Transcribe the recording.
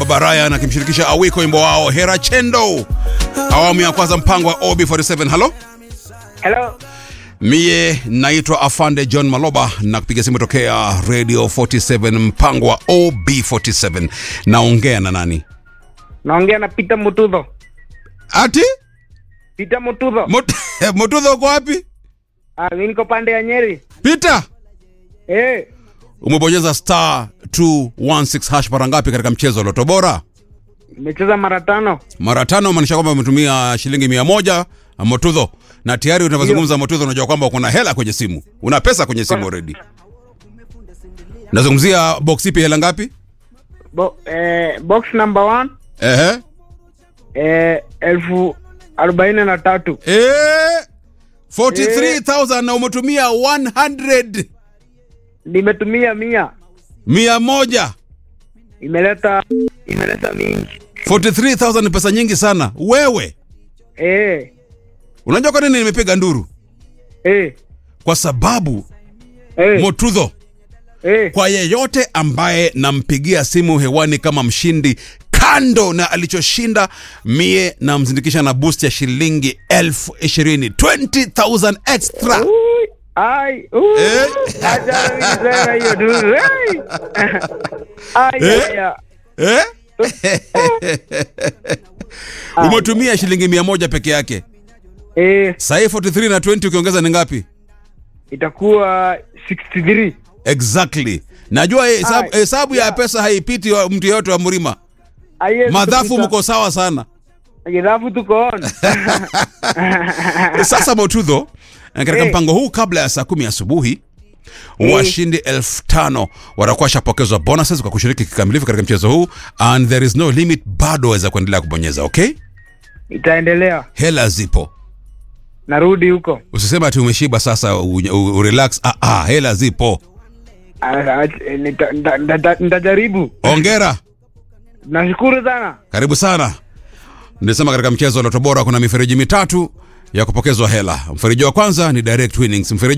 Baraya na kimshirikisha Awiko wimbo wao Hera Chendo, awamu ya kwanza, mpango wa OB47. Halo, Hello. mie naitwa Afande John Maloba na kupiga simu tokea Radio 47, mpango wa OB47. Naongea na nani? Naongea na Peter Mutudho. Ati Peter Mutudho. Mut- Mutudho uko wapi? Ah, mimi niko pande ya Nyeri. Peter, Eh, umebonyeza star 216 hash mara ngapi katika mchezo wa Loto Bora? nimecheza mara tano. mara tano, maanisha kwamba umetumia shilingi mia moja Motudho, na tayari unavyozungumza Motudho, unajua kwamba kuna hela kwenye simu, una pesa kwenye simu already. Nazungumzia box ipi, hela ngapi? Bo, eh, box number one, Ehe, eh, elfu arobaini na tatu. eh, 43000 na umetumia 100 Nimetumia mia. mia moja. Imeleta imeleta mingi. 43000 ni pesa nyingi sana. Wewe Eh, unajua kwa nini nimepiga nduru? eh, Kwa sababu eh, Motudho eh. kwa yeyote ambaye nampigia simu hewani kama mshindi kando na alichoshinda mie namzindikisha na boost ya shilingi elfu ishirini 20000 extra Ui, Ai, ui. Eh. Acha niseme hiyo tu. Ai. Ai, Eh. ai, ai. eh? umetumia shilingi mia moja peke yake Eh, sahii 43 na 20 ukiongeza ni ngapi itakuwa 63. exactly najua hesabu, Ai, hesabu ya yeah. pesa haipiti wa mtu yeyote wa mrima Ai, madhafu tupita. mko sawa sana Madhafu tuko on. Sasa Motudho, katika Eh. mpango huu kabla ya saa kumi asubuhi washindi elfu tano watakuwa washapokezwa bonuses kwa kushiriki kikamilifu katika mchezo huu and there is no limit, bado waweza kuendelea kubonyeza. Okay, Itaendelea. hela zipo, Narudi huko. usiseme ati umeshiba sasa u, u, u relax. Ah, ah, hela zipo. Ah, ah, nita- nita- nita- Nitajaribu. Ongera, Nashukuru sana. karibu sana. Nilisema katika mchezo wa Loto Bora kuna mifereji mitatu ya kupokezwa hela. Mfereji wa kwanza ni direct winnings, mfereji